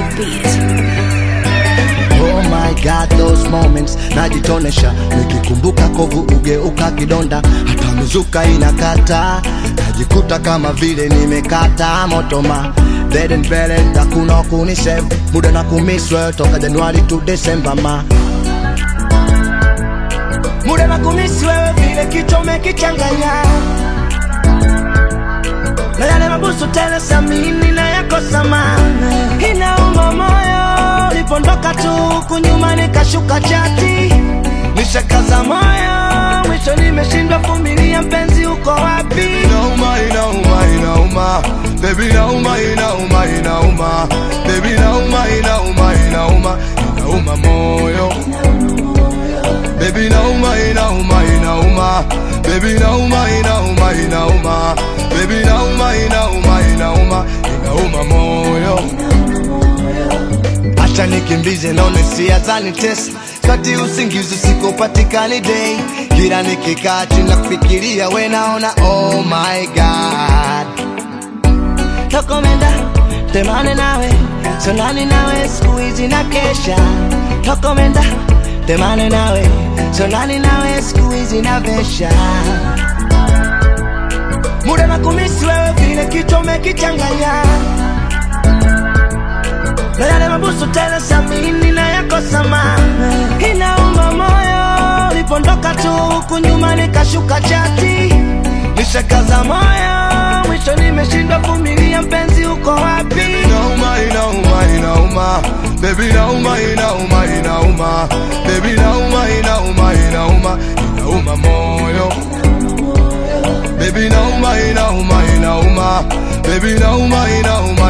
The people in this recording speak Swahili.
beat. Oh my God, those moments najitonesha, nikikumbuka kovu ugeuka kidonda, hata mizuka inakata, najikuta kama vile nimekata motoma Dead and buried, hakuna kunisave muda na kumiswe toka Januari to December ma muda na kumisi wewe vile kichwa umekichanganya na yale mabusu tele samini na yako samana inauma moyo ulipondoka tu kunyuma nikashuka chati nishakaza moyo mwisho nimeshindwa vumilia mpenzi uko wapi inauma inauma inauma baby inauma inauma inauma baby inauma inauma inauma inauma moyo baby inauma inauma inauma baby inauma inauma inauma baby inauma inauma inauma inauma moyo acha nikimbize naone sia zanitesa kati usingizi sikopatikani day kila nikikaa chini na kufikiria we naona oh my god tokomenda temane nawe sonani nawe siku hizi na kesha tokomenda temane nawe sonani nawe siku hizi na vesha muda na kumisi wewe vile kichwa umekichanganya na yale mabusu tele samini na yako samana inauma moyo ulipondoka tu huku nyuma nikashuka chati nishakaza moyo mwisho nimeshindwa vumilia mpenzi uko wapi inauma inauma inauma baby inauma inauma inauma baby inauma inauma inauma inauma moyo baby inauma inauma inauma baby inauma inauma